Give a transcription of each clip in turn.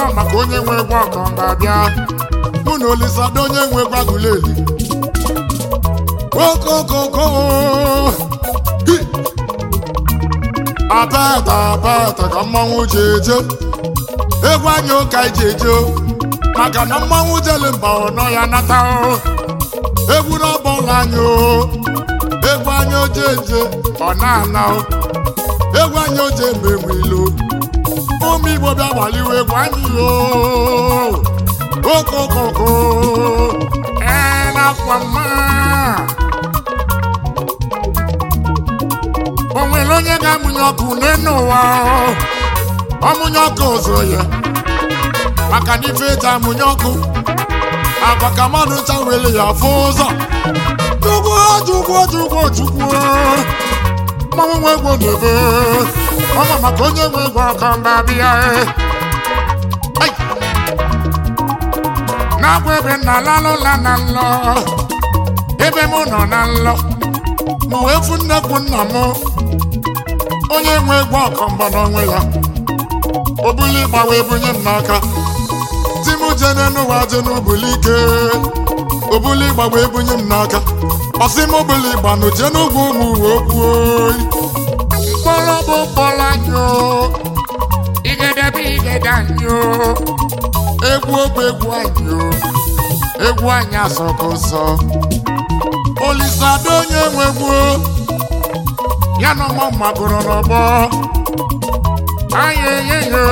ọma maka onye nwe egwu ọkọ ga-abịa mụ na olisada onye nwe egwu agụleli okokoko Hi! abata abata ka mmanwụ ji eje egwu anyị ụka iji eje o. maka na mmanwụ jele mba ọnọ ya nata o egwu n'ọbọla anyị o egwu anyị oje eje ọ na-ana o egwu anyị oje mgbe enwe ilo ụmụ igbo bịa gbaliwe egwu anyị o okokoko ee nakwa mma o nwere onye ga-amụnye ọkụ n'elu ụwa o. ọmụnye ọkụ ụzọ ya maka na ife eji amụnye ọkụ agwa ka mmadụ ncha were ya fụ ụzọ chukwu chukwu chukwu chukwu mmanwụ nwe egwu na-ebe ọma maka onye nwe egwu ọkọ mba bịa Ai! na-agwa ebe nna lalụla na nlọ ebe mụ nọ na nlọ ma wee fụ nnekwu nna m onye nwe egwu ọkọ mbọ n'onwe ya o buli ịgba wee bunye m n'aka di m jene n'ụwa je n'ubuli ike o buli ịgba wee bunye m n'aka ọsị m buli ịgba nụ je n'ugwu ụmụ uwe okwu oyi mkpọrọ bụ mkpọrọ anyị o igede bụ igede anyị o egwu bụ egwu anyị o egwu anyị asọka ụzọ olisado onye nwe egwu ya na ọmọ magoro n'ọgbọ ayeyeyo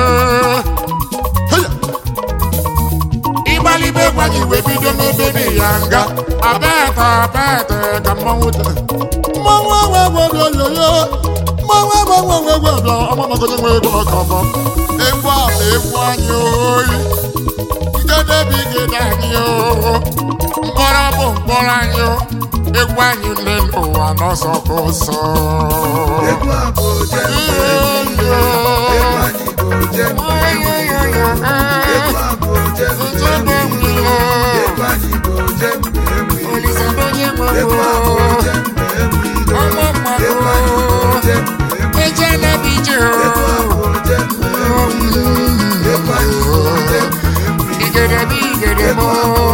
ịgbalibe egwu anyị wee bido n'ebe dị ya nga abeta abeta ka mmanwụ dị mmanwụ enwe egwu oyoyo mmanwụ enwe egwu enwe egwu ọbịa ọmamagodo nwe egwu ọkọbọ egwu a bụ egwu anyị oyi ngede bụ igede anyị o mkpọrọ bụ mkpọrọ anyị o egwu anyị nne n'ụwa n'ọsọ ka ụsọ Egwu a bụ ojembe egwu anyị bụ ojembe egwu a bụ ojembe egwu anyị bụ ojembe egwu egwu a bụ ojembe egwu egwu anyị bụ ojembe egwu egwu a bụ ojembe egwu egwu anyị bụ ojembe egwu egwu a bụ ojembe egwu egwu anyị bụ ojembe egwu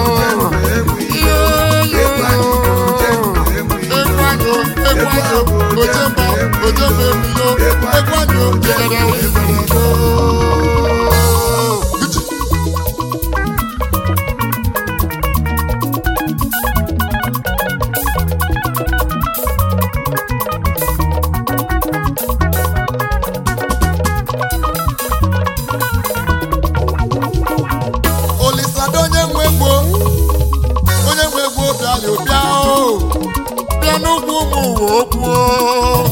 Olisado onye nwe egwu onye nwe egwu bịala bịa o bịa n'ugwu ụmụ uwe okwu o.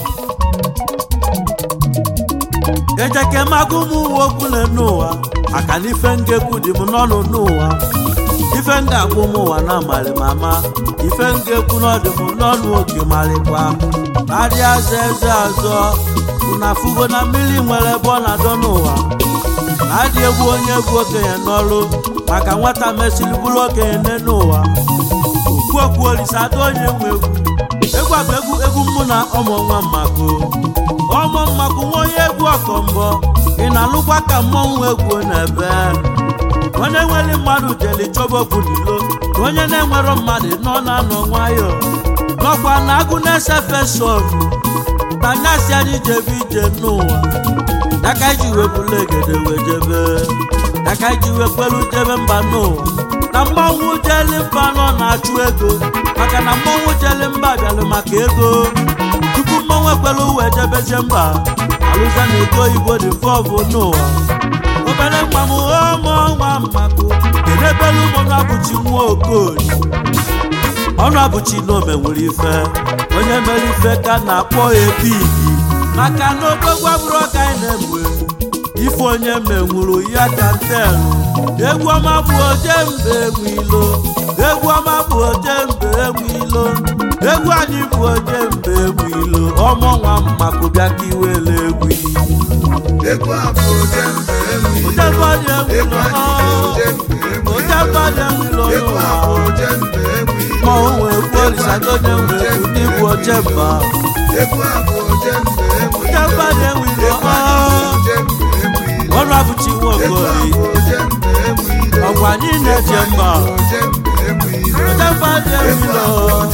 ejeke magụ ụmụ uwe okwule n'ụwa maka na ife ngekwu dị m n'ọnụ n'ụwa ife nga agwa ụmụ ụwa na amarị m ama ife ngekwu n'ọdị m n'ọnụ oke marịkwa arịa aza eze azọ na fugo na mmiri nwere ebe ọ na-adọ n'ụwa na-adị egwu onye bụ okenye n'ọrụ maka nwata mesịrị bụrụ okenye nne n'ụwa okwu okwu olisado onye nwe egwu egwu a bụ egwu egwu mụ na ọmụ nwa mmako ọmụ mmako nwa onye egwu ọkọmbọ ị na-alụkwa ka mmọnwụ egwu na-ebe onye nwere mmadụ jeli chọba okwu n'ilo ka onye na-enwero mmadụ nọ na-anọ nwayọ nọkwa na agụ na-ese fesọn tanyasị anyị jebe ije n'ụwa daka iji wepụla egede wee jebe daka iji wepụlu jebe mba n'ụwa na mmanwụ jeli mba nọ na-achụ ego maka na mmanwụ jeli mba bịalụ maka ego tupu mmanwụ ekwelu wee jebezie mba alụza na ego oyibo dị vọvụ n'ụwa obere nwa m ọmụ nwa mmakụ kedebelu ụmụ na-abụchi nwa okoye ọnụ abụchi na omenwere ife onye mere ife ka na-akpọ epigi maka na odogwu abụrụ ọka anyị na-egbe ife onye menwuru ya ka ntelu egwu ọma bụ oje mbe enwe ilo egwu ọma bụ oje mbe enwe ilo egwu anyị bụ oje mbe enwe ilo ọmụ nwa mmakụ bịa ka iwele egwu egwu a bụ ojembe egwu oje mbọdị enwe egwu ilo anyị bụ ojembe egwu oje mbọdị enwe ilo egwu a bụ ojembe egwu ma o nwee egwu olisado onye nwee egwu n'igbu oje mba egwu a bụ ojembe egwu oje mbọdị enwe ilo egwu anyị bụ ojembe egwu ọnụ abụchi nwa okoli ọgwa anyị na-eje mba oje mba dị ewilo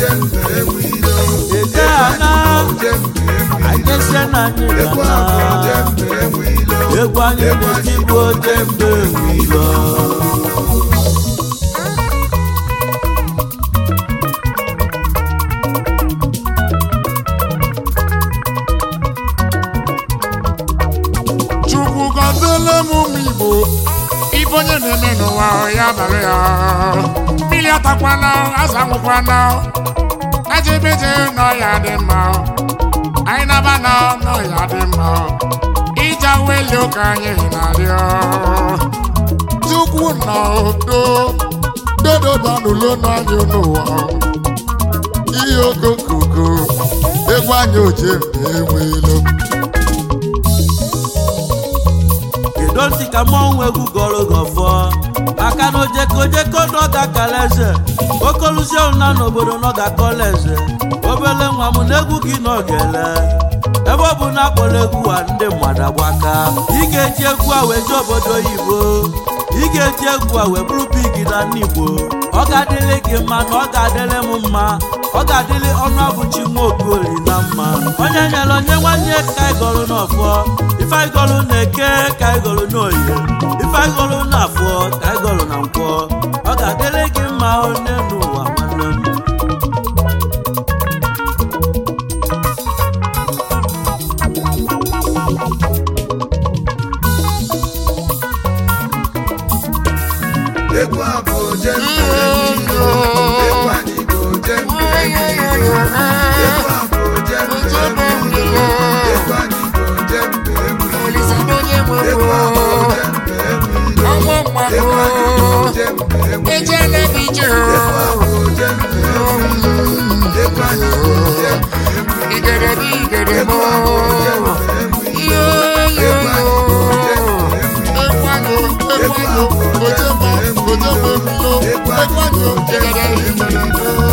ede ana anyị na anyị gana egwu anyị na-eti bụ oje mba ewilo chukwu gọziele m ụmụ igbo ife onye na-eme n'ụwa ya bara ya mmiri atakwana azụ anwụkwana ejebeje n'ọya dị mma anyị naba na n'ọya dị mma ije weli ụka anyị na-arịọ chukwu nọ do dododanụlo n'anya n'ụwa ihe okokoko egwu anyị oje mgbe enweelo kedu ntị ka mmọnwụ egwu gọrọ gọfọ maka na ojekojeko n'ọga kala eze okoluzie na n'obodo n'ọga kọla eze obele nwa m na egwu gị n'ogele ebe ọ bụ na akpọrọ egwu a ndị mmadụ agbaka ị ga-eji egwu a wee jee obodo oyibo ị ga-eji egwu a wee bụrụ big na ndị igbo ọ ga-adịrị gị mma na ọ ga-adịrị m mma ọ ga-adịrị ọnụ abụchi nwa okoli na mma onye nyere onye nwanne ka anyị gọrụ n'ọfọ ife anyị gọrụ na-eke ka anyị gọrụ n'oyibo ife anyị gọrụ n'afọ ka anyị gọrụ na nkwọ ọ ga-adịrị gị mma onye n'ụwa nwanne m Egwu a bụ oje mbe egwu anyị bụ oje mbe egwu a bụ oje mbe egwu anyị bụ oje mbe egwu egwu a bụ oje mbe egwu egwu anyị bụ oje mbe egwu egwu a bụ oje mbe egwu egwu anyị bụ oje mbe egwu egwu a bụ oje mbe egwu Egwu